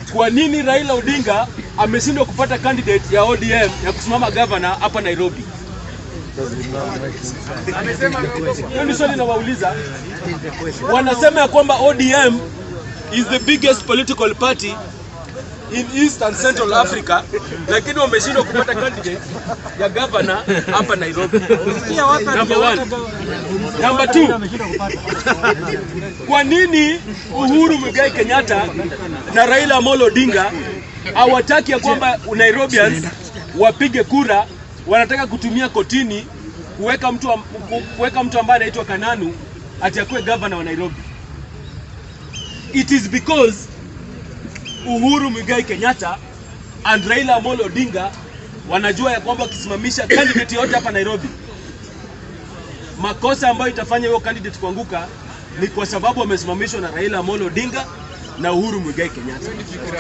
kwa nini Raila Odinga ameshindwa kupata candidate ya ODM ya kusimama governor hapa Nairobi? Hiyo ni swali nawauliza. Wanasema ya kwamba ODM is the biggest political party in East and Central Africa, lakini wameshindwa kupata candidate ya governor hapa Nairobi. Number one. Number two. Kwa nini Uhuru Muigai Kenyatta na Raila Amolo Odinga hawataki ya kwamba Nairobians wapige kura, wanataka kutumia kotini kuweka mtu am- ku- kuweka mtu ambaye anaitwa Kananu ati akuwe governor wa Nairobi. It is because Uhuru Muigai Kenyatta and Raila Amolo Odinga wanajua ya kwamba wakisimamisha candidate yote hapa Nairobi, makosa ambayo itafanya hiyo candidate kuanguka ni kwa sababu wamesimamishwa na Raila Amolo Odinga na Uhuru Muigai Kenyatta.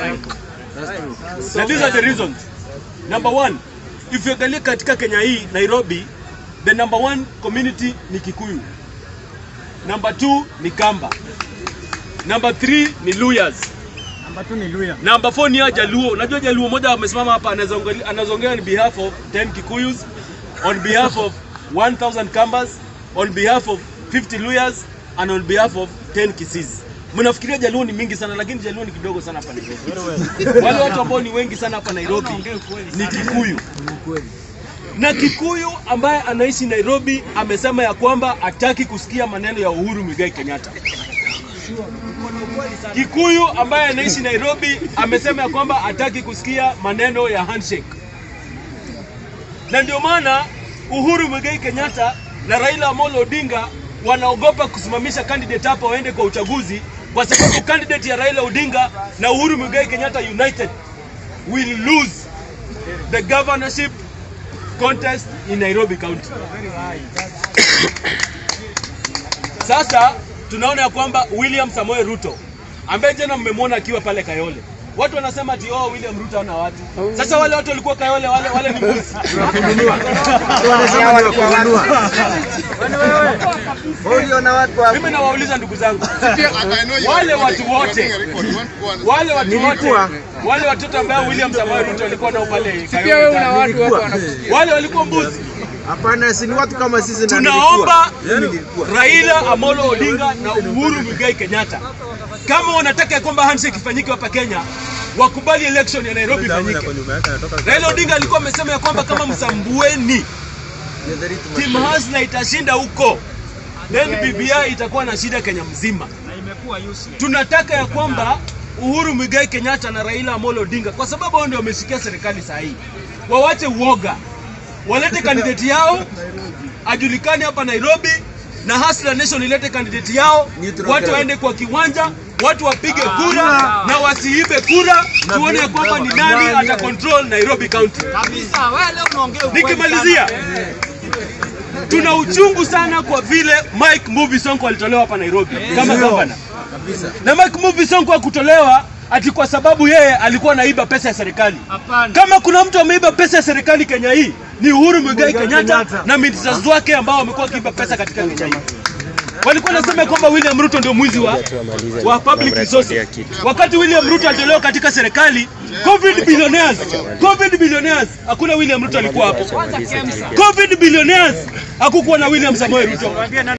Na these are the reasons. Number one, if you angalia katika Kenya hii Nairobi, the number one community ni Kikuyu. Number two ni Kamba. Number three ni Luyas. Number four ni ya Jaluo. Unajua Jaluo moja amesimama hapa anazoongea anazoongea on behalf of 10 Kikuyus, on behalf of 1000 Kambas, on behalf of 50 Luyas and on behalf of 10 Kisis. Mnafikiria Jaluo ni mingi sana lakini Jaluo ni kidogo sana hapa Nairobi. Wale watu ambao ni wengi sana hapa Nairobi ni Kikuyu. Na Kikuyu ambaye anaishi Nairobi amesema ya kwamba hataki kusikia maneno ya Uhuru Muigai Kenyatta. Kikuyu ambaye anaishi Nairobi amesema ya kwamba hataki kusikia maneno ya handshake, na ndio maana Uhuru Muigai Kenyatta na Raila Amolo Odinga wanaogopa kusimamisha candidate hapa waende kwa uchaguzi, kwa sababu candidate ya Raila Odinga na Uhuru Muigai Kenyatta united will lose the governorship contest in Nairobi County. Sasa tunaona ya kwamba William Samoei Ruto ambaye jana mmemwona akiwa pale Kayole, watu wanasema ati oh, William Ruto hana watu. Sasa wale watu walikuwa Kayole, wale wale ni mbuzi. Mimi nawauliza ndugu zangu, wale watu wote wale watu wote wale watoto ambao William Samoei Ruto alikuwa nao pale Kayole, wale walikuwa mbuzi. Hapana, si ni watu kama sisi na Tunaomba nilikuwa. Mimi nilikuwa. Raila Amolo Odinga na Uhuru Muigai Kenyatta kama wanataka ya kwamba handshake ifanyike hapa Kenya, wakubali election ya Nairobi ifanyike. Raila Odinga alikuwa amesema ya kwamba kama Msambueni Team Hasna itashinda huko, then BBI itakuwa na shida Kenya mzima. Tunataka ya kwamba Uhuru Muigai Kenyatta na Raila Amolo Odinga, kwa sababu hao ndio wameshikia serikali saa hii, wawache uoga, walete kandidati yao ajulikane hapa Nairobi na Hustler Nation ilete kandidati yao, watu waende kwa kiwanja, watu wapige kura na wasiibe kura, tuone ya kwamba ni nani ata control Nairobi County. Nikimalizia, tuna uchungu sana kwa vile Mike Mbuvi Sonko alitolewa hapa Nairobi kama gavana, na Mike Mbuvi Sonko hakutolewa ati kwa sababu yeye alikuwa anaiba pesa ya serikali. Kama kuna mtu ameiba pesa ya serikali Kenya hii ni Uhuru Muigai Kenyatta na ministers wake ambao wamekuwa wakiiba pesa katika Kenya hii. Walikuwa nasema kwamba William Ruto ndio mwizi wa, wa public resources. Wakati William Ruto alitolewa katika serikali, COVID billionaires, COVID billionaires, hakuna William Ruto alikuwa hapo. COVID billionaires, hakukuwa na William Samoei Ruto.